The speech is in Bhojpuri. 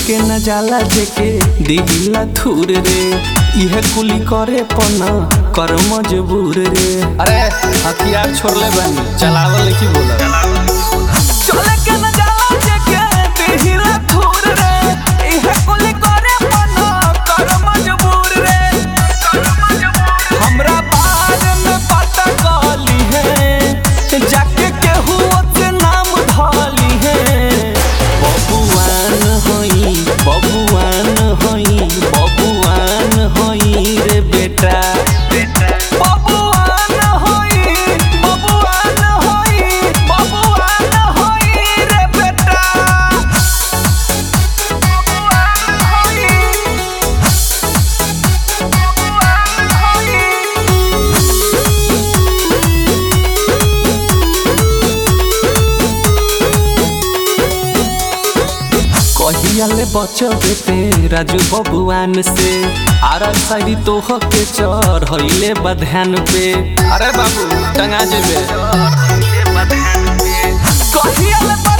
के न जाला जेके दिहिला थूर रे इहे कुली करे पना कर मजबूर रे अरे हथियार छोड़ले बानी चलावल की बोला चले के न जाला जेके दिहिला थूर रे इहे कुली करे पना कर मजबूर रे हमरा बारे में पता कली है जाके केहू से नाम धाली है बबुआन होई बबुआन होई बबुआन होई रे बेटा बबुआन होई बबुआन होई बबुआन होई रे बेटा बबुआन होई बबुआन होई कहियाले बचबे ते राजू बबुआन से आरा साड़ी तोह के चढ़ हइले बधान पे अरे बाबू टंगा जेबे कहियाले